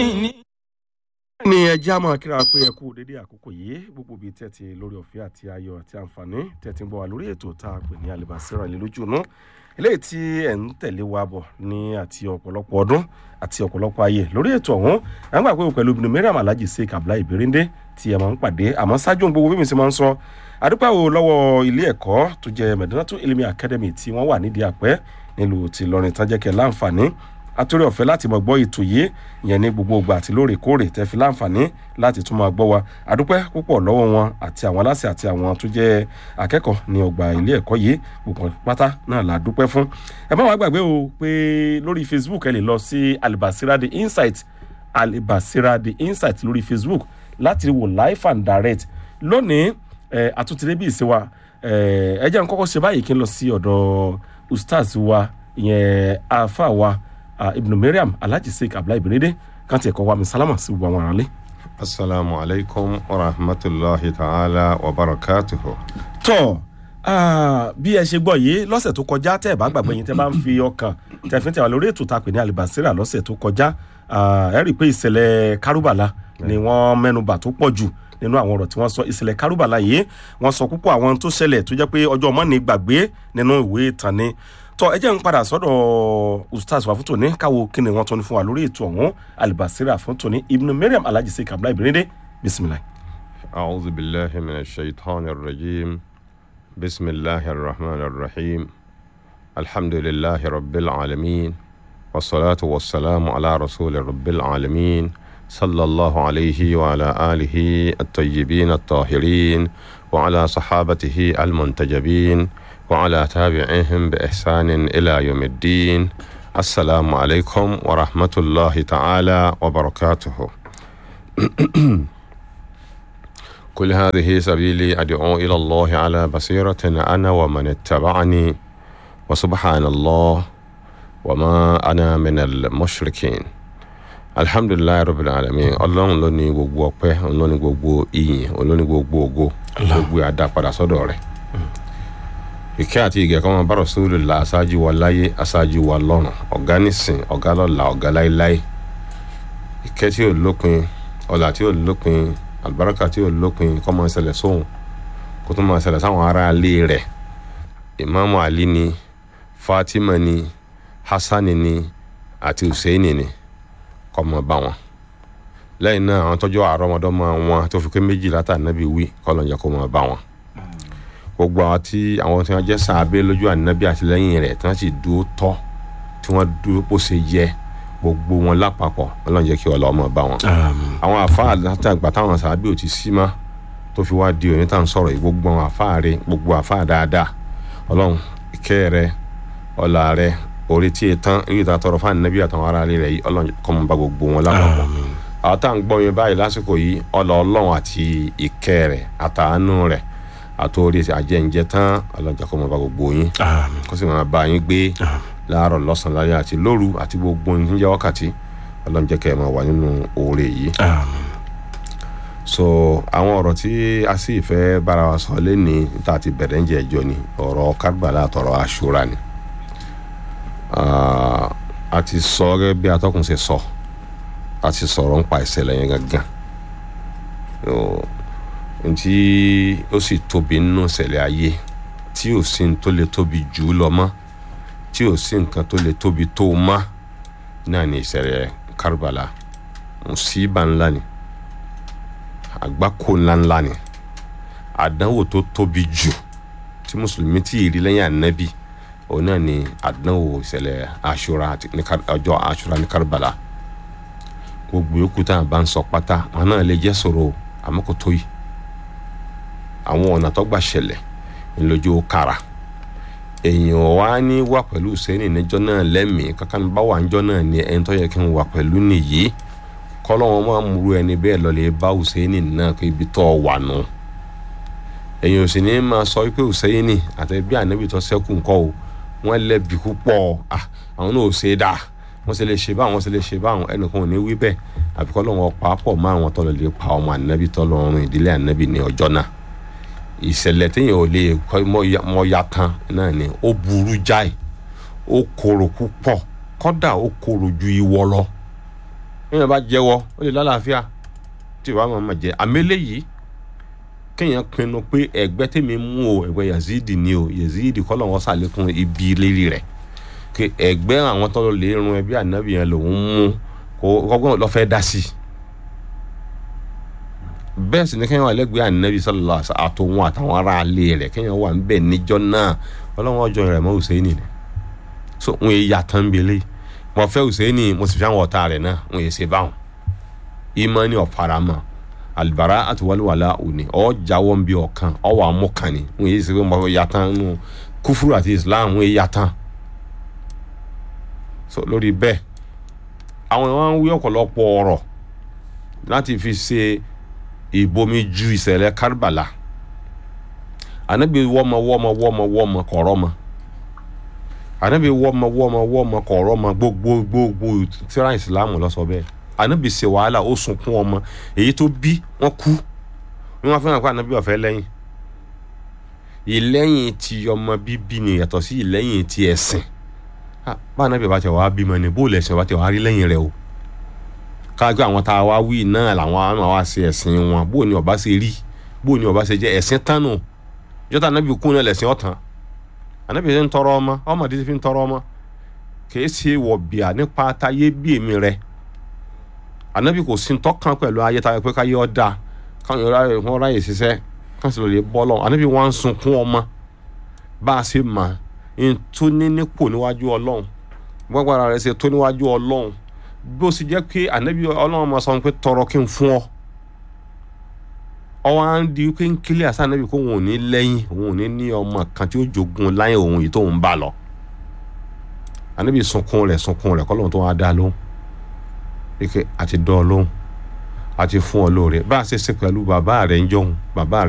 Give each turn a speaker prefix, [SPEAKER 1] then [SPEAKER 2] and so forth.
[SPEAKER 1] ní.
[SPEAKER 2] ní ẹjẹ́ àmọ́ kíra pé ẹ kú dédé àkókò yìí gbogbo bíi tẹ́tí lórí ọ̀fẹ́ àti ayọ̀ àti àǹfààní tẹ́tí ń bọ̀ wá lórí ètò tá a pè ní alibasira ilé lójú inú eléyìí tí ẹ̀ ń tẹ̀lé wa bọ̀ ní àti ọ̀pọ̀lọpọ̀ ọdún àti ọ̀pọ̀lọpọ̀ ayé lórí ètò ọ̀hún à ń gbà pé pẹ̀lú ibùdó mẹ́rìàm alhaji sheik abdullahi ìbéréndé tí ẹ máa ń pàdé àmọ́ ṣáájú ohun gbogbo bí mi ṣe máa ń sọ àdúpẹ́ wo lọ́wọ́ ilé ẹ̀kọ́ tó jẹ́ medinatu ilimi academy tí wọ́n wà nídìí àpẹ́ nílùú ti lọrin tán jẹ́ kẹ́ láǹfààní àtúrò ọ̀fẹ́ láti mọ̀ gbọ́ ètò yìí ìyẹn ní gbogbo ìgbà àti lóòrèkóòrè tẹ́ fi láǹfààní láti tún máa gbọ́ wa àdúpẹ́ púpọ̀ lọ́wọ́ wọn àti àwọn aláṣẹ àti àwọn tó jẹ́ akẹ́kọ̀ọ́ ní ọgbà ilé ẹ̀kọ́ yìí gbogbo pátá náà la dúpẹ́ fún. ẹ má wàá gbàgbé o pé lórí facebook ẹ lè lọ sí alibasira the insight alibasira the insight lórí facebook láti wò live and direct lónìí ẹ àtúntìrẹ́ bí ìṣe wa ẹ ẹ jẹ́ n kọ́kọ́ ṣe báyìí kí n lọ sí ọ̀dọ̀ ustaz wa ìyẹn afa wa uh, ibnu mariam alhaji sheik abdullahi benede kan tiẹ̀ kọ́ wa mi salama sí gbogbo àwọn aráalé.
[SPEAKER 3] asalaamu alaykum wa rahmatulahi ta'ala wa barakatuhu.
[SPEAKER 2] tọ́ bí ẹ ṣe gbọ́ yìí lọ́sẹ̀ tó kọjá tẹ́ ẹ bá gbàgbé yín tẹ́ bá ń fi ọkàn tẹ́ fi ń tẹ̀wá lórí ètò tá a pè ní alibasira lọ́sẹ̀ tó kọjá ẹ rí i pé ìṣẹ̀lẹ̀ kárúbàlà ni wọ́n mẹ́nubà tó pọ̀ jù nínú àwọn ọ̀rọ̀ tí wọ́n sọ ìṣẹ̀lẹ̀ kárúbàlà yìí wọ́n sọ púpọ̀ àwọn tó ṣẹlẹ̀ tó jẹ́ pé ọjọ́ ọmọ ní gbàgbé nínú ìwé ìtàn ni tọ ẹ jẹ́ ń padà sọ́dọ̀ ustaz wa fún tòní káwo kí ni wọ́n tún ní fún wa lórí ètò ọ̀hún alibasira fún tòní ibnu mariam alhaji sheik abdullahi benede bisimilayi.
[SPEAKER 3] أعوذ بالله من الشيطان الرجيم بسم الله الرحمن الرحيم الحمد لله رب العالمين والصلاة والسلام على رسول رب العالمين صلى الله عليه وعلى آله الطيبين الطاهرين وعلى صحابته المنتجبين وعلى تابعيهم بإحسان إلى يوم الدين السلام عليكم ورحمة الله تعالى وبركاته كل هذه سبيلي أدعو إلى الله على بصيرة أنا ومن اتبعني وسبحان الله وما أنا من المشركين الحمد لله رب العالمين ọlọ́run ló ní gbogbo ọpẹ́ òun ló ní gbogbo ìyìn òun ló ní gbogbo ògo gbogbo àdá padà sọ́dọ̀ rẹ̀ ìkẹ́ àti ìgẹ̀ kan máa bá rọ̀sọ́ọ̀lù la aṣáájú wa láyé aṣáájú wa lọ́run ọ̀gá nísìn ọ̀gá lọ́la ọ̀gá láéláé ìkẹ́ tí ò lópin ọ̀là tí ò lópin àlùbáríkà tí ò lópin kọ́ máa ṣẹlẹ̀ sóhun kó tó máa ṣẹlẹ̀ sáwọn ará ilé rẹ̀ ìmáàmù ali ni fatima ni hasani ni àti hussein ni kọ́ máa bá wọn lẹ́yìn náà àwọn tọ́jú àrọ́mọdọ́mọ wọn tó fi pé méjìlá tà nábì wí kọ́ lọ́njà kó máa bá wọn gbogbo àwọn tí àwọn tí wọn jẹ sàábé lójú ànábì àtìlẹyìn rẹ tí wọn sì dúró tọ tí wọn dúró bó ṣe yẹ gbogbo wọn lápapọ̀ ọlọ́run jẹ́ kí ọlọ́mọ bá wọn. àwọn àfáà látàgbà táwọn sàábé ò ti sí mọ́ tó fi wá di òní tá à ń sọ̀rọ̀ yìí gbogbo àwọn àfáà rẹ gbogbo àfáà dáadáa ọlọ́run ìkẹ́ rẹ ọlá rẹ orí tí ì tán èyí tá a tọrọ fún ànábì àtàwọn ará rẹ yìí ọlọ́run kọ́ mọ́ bá gbogbo wọn lápapọ̀. àwọn tá à ń gbọ́ yẹn báyìí lásìkò yìí ọlọ́ ọlọ́run àti ìkẹ́ rẹ àtàánú rẹ àtòrí àjẹǹjẹ tán ọlọ́jà kó máa bá gbogbo yín kó sì máa bá yín gbé láàárọ̀ lọ́sàn-án láyé àti lóru àti gbogbo yín jẹ́ wákàtí ọlọ́njẹ́ kẹ́ ẹ̀ máa wà nínú oore yìí. so àwọn ọ̀rọ̀ tí a sì fẹ́ bára wa sọ lẹ́ni tá a ti bẹ̀rẹ̀ ń jẹ́ ẹjọ́ ni ọ̀rọ̀ kárbàlà àtọ̀rọ̀ àṣúra ni a ti sọ gẹ́gẹ́ bí atọ́kùn ṣe sọ a ti sọ̀rọ̀ ń pa ìṣẹ̀lẹ̀ yẹn gangan ntí ó sì tóbi nínú ìṣẹ̀lẹ̀ ayé tí ò sí ní tó lè tóbi jù ú lọ mọ́ tí ò sí nǹkan tó lè tóbi tó o mọ́ náà ní ìṣẹ̀lẹ̀ kárùbàlà mùsíbà ńlá ni àgbákò ńláńlá ni àdánwò tó tóbi jù tí mùsùlùmí tí ì rí lẹ́yìn ànábì òun náà ni àdánwò ìṣẹ̀lẹ̀ àṣúra ọjọ́ àṣúra ní kárùbàlà gbogbo yòókù tá à bá ń sọ pátá wọn náà lè jẹ́ sọ̀rọ̀ àmọ́ kò tó yìí àwọn ọ̀nà tó gbà ṣẹlẹ̀ ńlójú kára èèyàn wá ní wà pẹ̀lú sẹ́ni níjọ́ náà lẹ́mìí kankan bá wà níjọ́ náà ní ẹni tó yẹ kí n wà pẹ̀lú nìyí kọ́lọ́wọ́n máa múru ẹni bẹ́ẹ̀ lọ́lẹ̀ bá Hùsẹ́ni náà kó ibi tó wà nù èèyàn ò sì ní máa sọ pé Hùsẹ́ni àti bí ànábì tó sẹ́kù ńkọ́ o wọ́n lẹ́bi púpọ̀ àwọn náà ò ṣe é dáa wọ́n sì lè ṣe báwọn wọ́n sì lè ṣe báwọn ẹnìkan ò ní wí bẹ́ẹ̀ àbíkọ́ lọ́wọ́ pàápọ̀ mọ́ àwọn tọ́lọ̀ lè pa ọmọ ànábì tọ́lọ́run ìdílé ànábì ní ọjọ́ náà ìṣẹ̀lẹ̀ téèyàn ò lè mọ ya tán náà ni ó burú jáì ó korò púpọ̀ kọ́dà ó korò ju ìwọ lọ èèyàn bá jẹ́wọ́ ó lè lálàáfíà tí ìwà máa ma jẹ àmẹ́lẹ́ yìí kéèyàn pinnu pé ẹgbẹ́ tèmi mú o ẹgbẹ́ yazidi ni o yazidi kọ́ lọ́wọ́ sàlékún ibi lérí rẹ̀ kí ẹgbẹ́ àwọn tó lè run ẹbí ànábì yẹn lòún mú kó kọ́gbọ́n lọ́ fẹ́ dá sí i bẹ́ẹ̀ sì ni kéèyàn wà lẹ́gbẹ̀ẹ́ ànábì sallallahu alaihi wasallam àtòun àtàwọn ará alẹ́ rẹ̀ kéèyàn wà níbẹ̀ níjọ́ náà ọlọ́wọ́n ọjọ́ rẹ̀ mọ́ Hùsẹ́ìnì ni so wọn yẹ yàtọ̀ ń belé mo fẹ́ Hùsẹ́ìnì mo sì fi àwọn ọ̀tá rẹ̀ náà wọn yẹ ṣe báwọn ìmánì ọ̀farama alibara àti wàlúwàlá òní ọ̀ jáwọ́ ń bí ọ̀kan ọ̀ wà mú kan ni wọn yẹ ṣe pé mo yàtọ̀ nù kúfúrú àti Islam wọn yẹ yàtọ̀ so lórí bẹ́ẹ̀ àwọn ìwọ̀n ń wí ọ̀pọ̀lọpọ̀ ọ̀rọ̀ láti fi ṣe ìbomi ju ìṣẹ̀lẹ̀ Karbala anabi wọ́mọ wọ́mọ wọ́mọ wọ́mọ kọ̀rọ̀ ma anabi wọ́mọ wọ́mọ wọ́mọ kọ̀rọ̀ ma gbogbo gbogbo tíra ìsìlámù ló sọ bẹ́ẹ̀ anabi ṣe wàhálà ó sunkún ọmọ èyí tó bí wọ́n kú wọ́n fẹ́ràn pé anabi ọ̀fẹ́ lẹ́yìn ìlẹ́yìn ti ọmọ bíbí ni yàtọ̀ sí ìlẹ́yìn ti ẹ̀sìn bá anabi bá tẹ wàá bímọ ni bó lẹ̀sìn bá tẹ wàá rí lẹ́yìn rẹ o káàkiri àwọn tá a wá wí náà làwọn àwọn wá ṣe ẹ̀sìn wọn bó ni ọba ṣe rí bó ni ọba ṣe jẹ́ ẹ̀sìn tánu jọta anabi kún náà lẹ̀sìn ọ̀tàn anabi ṣe ń tọrọ ọmọ ọmọdé ti fi ń tọrọ ọmọ kìí ṣe wọ̀ bíà nípa táyé bí èmi rẹ anabi kò sí tọ́kàn pẹ̀lú ayé táyé pé káyé ọ̀dà káwọn wọn ráyè ṣiṣẹ́ káwọn sì lè lè bọ́ lọ anabi wọn ń sunkún ọmọ bá a ṣe mà ń tó ní nípò níwájú ọlọ́run gbọ́gbàrà rẹ̀ ṣe tó níwájú ọlọ́run bó sì jẹ́ pé anabi ọlọ́run máa sọ pé tọrọ kí n fún ọ ọwọ́ à ń di pé ń kílẹ̀ àṣà anabi kó òun ò ní lẹ́yìn òun ò ní ní ọmọ kan tí ó jogun láyé òun yìí tó ń bá lọ anabi sunkún rẹ̀ sunkún rẹ̀ kọ́lọ́run tó wá dá lóhùn ike àti dán ọ lóhùn àti fún ọ lóore bá a ṣe ṣe pẹ̀lú bàbá rẹ̀ ń jọ̀hún bàbá rẹ̀